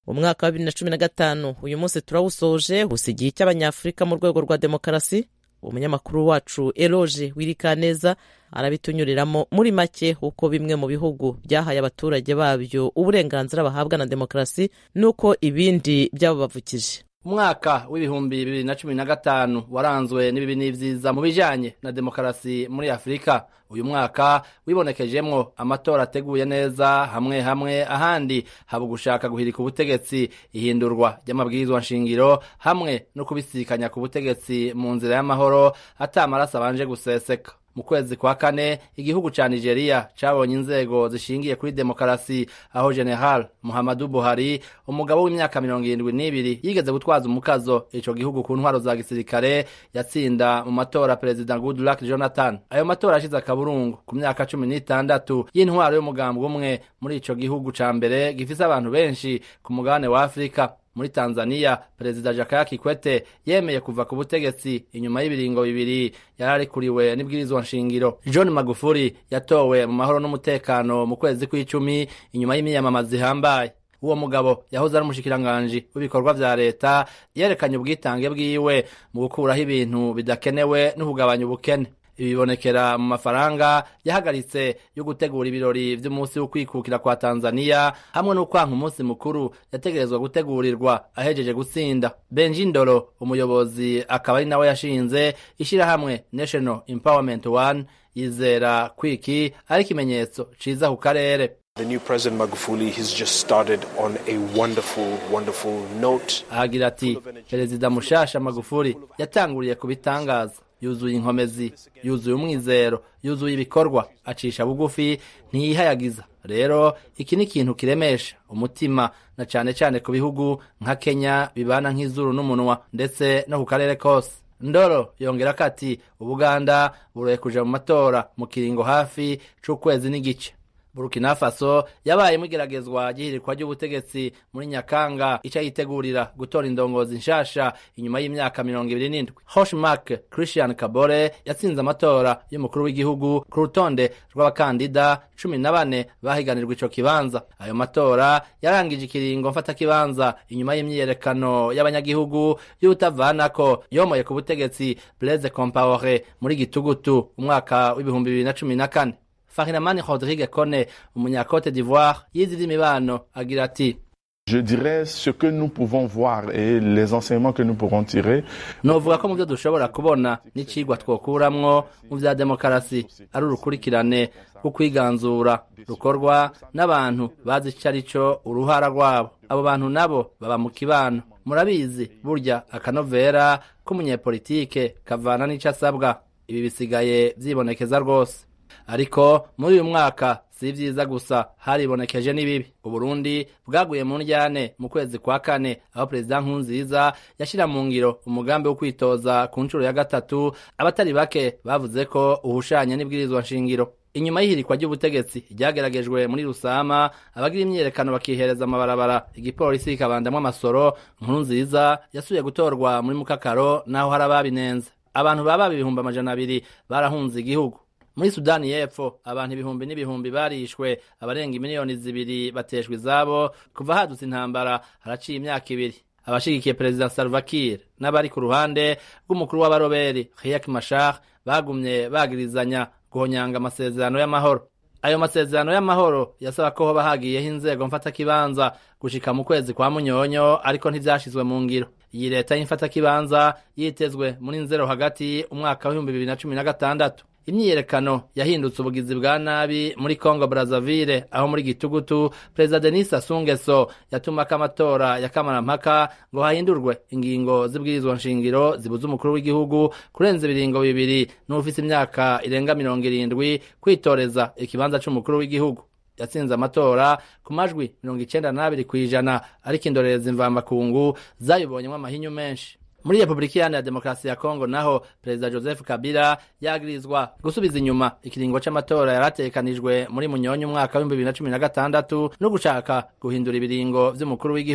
umwaka wa bibiri na cumi na gatanu uyu munsi turawusoje usigiye icy'abanyafurika mu rwego rwa demokarasi umunyamakuru wacu eroge wirikaneza arabitunyuriramo muri make uko bimwe mu bihugu byahaye abaturage babyo uburenganzira bahabwa na demokarasi n'uko ibindi byababavukije umwaka w'ibihumbi bibiri na cumi na gatanu waranzwe n'ibibi n'ivyiza mu bijanye na demokarasi muri afurika uyu mwaka wibonekejemwo amatora ateguye neza hamwe hamwe ahandi haba ugushaka guhirika ubutegetsi ihindurwa ry'amabwirizwa nshingiro hamwe no kubisikanya ku butegetsi mu nzira y'amahoro ata amaraso abanje guseseka mu kwezi kwa kane igihugu ca nigeria cabonye inzego zishingiye kuri demokarasi aho general muhammadu buhari umugabo w'imyaka mirongo irindwi n'ibiri yigeze gutwaza umukazo ico gihugu ku ntwaro za gisirikare yatsinda mu matora perezida goodluck jonathan ayo matora yashize akaburungu ku myaka cumi n'itandatu y'intwaro y'umugambi umwe muri ico gihugu ca mbere gifise abantu benshi ku mugabane wa afurika muri tanzania perezida jakaya kikwete yemeye kuva ku butegetsi inyuma y'ibiringo bibiri yararikuriwe n'ibwirizwa nshingiro john magufuri yatowe mu mahoro n'umutekano mu kwezi kw'icumi inyuma y'imiyamamaza ihambaye uwo mugabo yahoze ari umushikiranganji w'ibikorwa vya leta yerekanye ubwitange bwiwe mu gukuraho ibintu bidakenewe no kugabanya ubukene ibi bibonekera mu mafaranga yahagaritse yo gutegura ibirori vy'umunsi w'ukwikukira kwa tanzania hamwe n'ukwanka umunsi mukuru yategerezwa gutegurirwa ahejeje gutsinda benji ndoro umuyobozi akaba ari nawe yashinze ishirahamwe national empowerment one yizera kwiki ari ikimenyetso ciza ku karere The new President Magufuli has just started on a wonderful, wonderful note. ahagira ati perezida mushasha magufuli yatanguriye ku bitangaza yuzuye inkomezi yuzuye umwizero yuzuye ibikorwa acisha bugufi ntiyihayagiza rero iki ni ikintu kiremesha umutima na cane cane ku bihugu nka kenya bibana nk'izuru n'umunwa ndetse no ku karere kose ndoro yongera ko ati ubuganda buroye kuja mu matora mu kiringo hafi c'ukwezi n'igice burkina faso yabaye igeragezwa ry'ihirikwa ry'ubutegetsi muri nyakanga ica yitegurira gutora indongozi nshasha inyuma y'imyaka mirongo ibiri n'indwi hoshmark christian kabore yatsinze amatora y'umukuru w'igihugu ku rutonde rw'abakandida cumi na bane bahiganirwa ico kibanza ayo matora yarangije ikiringo mfatakibanza inyuma y'imyiyerekano y'abanyagihugu y'utavanako yomoye ku butegetsi blaise compaore muri gitugutu umwaka w'ibihumbi bibiri na cumi na kane Farinamani Rodrigue Kone umunyakote d'Ivoire yize ivy'imibano agira ati Je dirais ce que nous pouvons voir et les enseignements que nous pourrons tirer. novuga ko mu byo dushobora kubona n'icigwa twokuramwo mu vya demokarasi ari urukurikirane rwo kwiganzura rukorwa n'abantu bazi ico ari co uruhara rwabo abo bantu nabo baba mu kibano murabizi burya akanovera k'umunyepolitike kavana n'ico asabwa ibi bisigaye vyibonekeza rwose ariko muri uyu mwaka si vyiza gusa haribonekeje n'ibibi uburundi bwaguye mu ndyane mu kwezi kwa kane aho perezida nkunziza yashira mu ngiro umugambi wo kwitoza ku nshuro ya gatatu abatari bake bavuze ko uhushanye n'ibwirizwa nshingiro inyuma y'ihirikwa ry'ubutegetsi ryageragejwe muri rusama abagira imyiyerekano bakihereza amabarabara igipolisi kikabandamwo amasoro nkuru nziza yasubiye gutorwa muri mukakaro naho hari ababinenze abantu baba ibihumbi amajana abiri barahunze igihugu muri sudani y'epfo abantu ibihumbi n'ibihumbi barishwe abarenga miliyoni zibiri bateshwa izabo kuva hadutse intambara haraciye imyaka ibiri abashigikiye perezida salva kiir n'abari ku ruhande rw'umukuru w'abaroberi riek machar bagumye bagirizanya guhonyanga amasezerano y'amahoro ayo masezerano y'amahoro yasaba ko hoba hagiyeho inzego mfatakibanza gushika mu kwezi kwa munyonyo ariko ntivyashizwe mu ngiro iyi leta y'imfatakibanza yitezwe muri nzero hagati umwaka w'ibihumbi bibiri na cumi na gatandatu imyiyerekano yahindutse ubugizi bwa nabi muri congo brazzaville aho muri gitugutu perezida denis asungeso yatumako amatora ya kamarampaka ngo hahindurwe ingingo z'ibwirizwa nshingiro zibuza umukuru w'igihugu kurenza ibiringo bibiri n'ufise imyaka irenga mirongo irindwi kwitoreza ikibanza c'umukuru w'igihugu yatsinze amatora ku majwi mirongo icenda n'abiri kw'ijana ariko indorerezi mvamakungu zayibonyemwo amahinyu menshi muri repubulika iharanira demokarasi ya kongo naho perezida joseph kabila yagirizwa gusubiza inyuma ikiringo c'amatora yaratekanijwe muri munyonyi umwaka w'ibihumbi bibiri na cumi na gatandatu no gushaka guhindura ibiringo vy'umukuru w'igihugu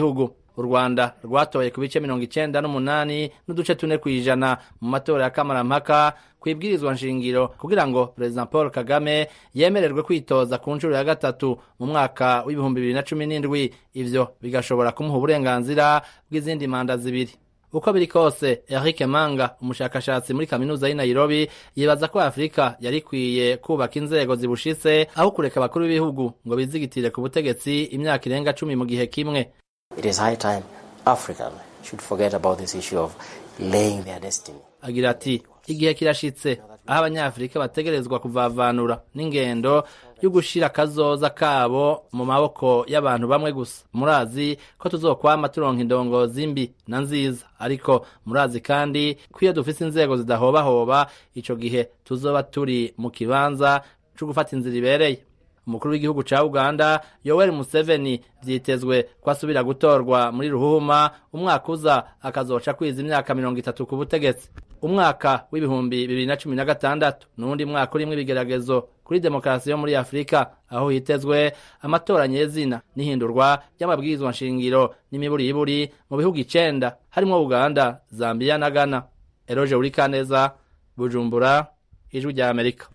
u rwanda rwatoye ku bice mirongo icenda n'umunani n'uduce tune kw'ijana mu matora ya kamarampaka kwibwirizwa nshingiro kugira ngo perezida paul kagame yemererwe kwitoza ku nshuro ya gatatu mu mwaka w'ibihumbi bibiri na cumi n'indwi ivyo bigashobora kumuha uburenganzira bw'izindi manda zibiri uko biri kose Eric Manga umushakashatsi muri kaminuza y'i Nairobi yibaza ko Afrika yari ikwiye kubaka inzego zibushitse aho kureka abakuru b'ibihugu ngo bizigitire ku butegetsi imyaka irenga cumi mu gihe kimwe It is high time Africa should forget about this issue of laying their destiny. agira ati igihe kirashitse aho abanyafurika bategerezwa kuvavanura n'ingendo yo gushira akazoza kabo mu maboko y'abantu bamwe gusa murazi ko tuzokwama turonka indongozi mbi na nziza ariko murazi kandi ko iyo dufise inzego zidahobahoba ico gihe tuzoba turi mu kibanza co gufata inzira ibereye umukuru w'igihugu ca uganda yoweri museveni vyitezwe ko asubira gutorwa muri ruhuma umwaka uza akazoca kwiza imyaka mirongo itatu ku butegetsi umwaka w'ibihumbi bibiri na cumi na gatandatu n'uwundi mwaka urimwo ibigeragezo kuri demokarasi yo muri afurika aho hitezwe amatora nyezina n'ihindurwa ry'amabwirizwa nshingiro n'imiburiburi mu bihugu icenda harimwo uganda zambiya na ghana eroje urikaneza bujumbura ijwi rya amerika